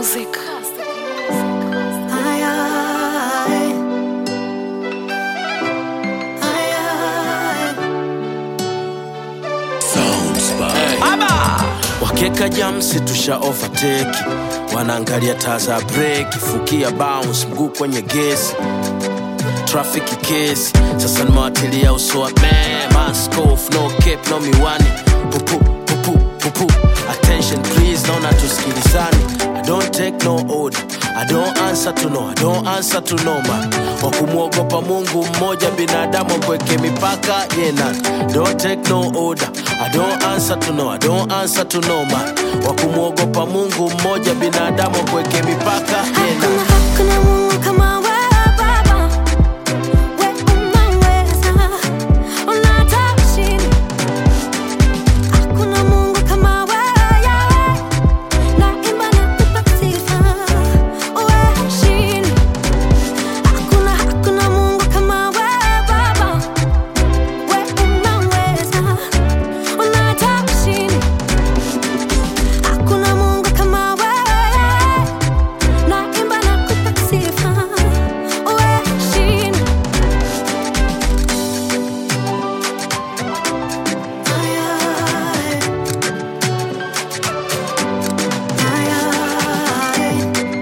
music. Ay, ay. Ay, ay. wakeka jamsi tusha overtake wanaangalia taa za break fukia bounce mguu kwenye gesi trafiki kesi sasa nimewatilia usoa man maskof no cap no miwani pupu pupu pupu attention please naona tusikilizani i don't take no order I don't answer to no, I don't answer to no man. Wa kumwogopa Mungu mmoja, binadamu kweke mipaka yena. Don't take no order. I don't answer to no, I don't answer to no man. Wa kumwogopa Mungu mmoja, binadamu kweke mipaka yena. Hakuna, hakuna Mungu kama wewe Baba. Wewe unaweza, unatosha. Hakuna Mungu kama wewe, Yahweh. Naimba na kupa sifa. Wewe heshima. Hakuna, hakuna Mungu kama wewe Baba. Wewe unaweza, unatosha. Hakuna Mungu kama wewe. Naimba na kupa sifa. Wewe heshima. Ay, ay. Ay, ay.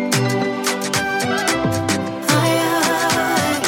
Ay, ay.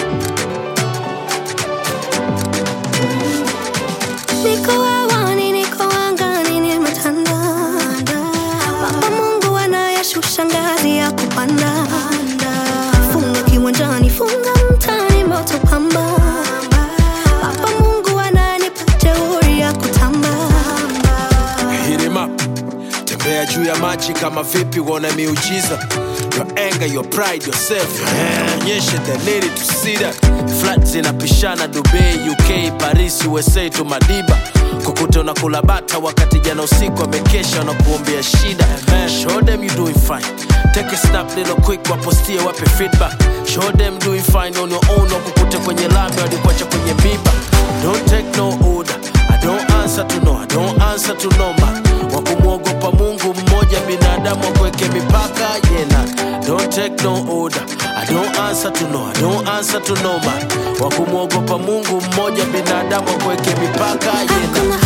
Niko hewani, niko angani, nimetanda. Baba Mungu anayeshusha ngazi ya kupanda. Funga kiwanjani, funga mtaani, moto pamba. Baba Mungu ananipa jeuri ya kutamba. Hit him up. Tembea juu ya maji kama vipi uone miujiza Your anger, your pride, yourself Onyeshe the need to see that Flat zinapishana Dubai, UK, Paris, USA to Madiba Kukuta unakula bata wakati jana usiku amekesha na kuombea shida Show them you doing fine Take a snap little quick wapostie wape feedback Show them doing fine on your own wakukute kwenye lami walikuacha kwenye miba Don't take no order I don't answer to no, I don't answer to no man. Wa kumwogopa Mungu mmoja, binadamu akweke mipaka yena. Don't take no order. I don't answer to no, I don't answer to no man. Wa kumwogopa Mungu mmoja, binadamu akweke mipaka yena. Hakuna,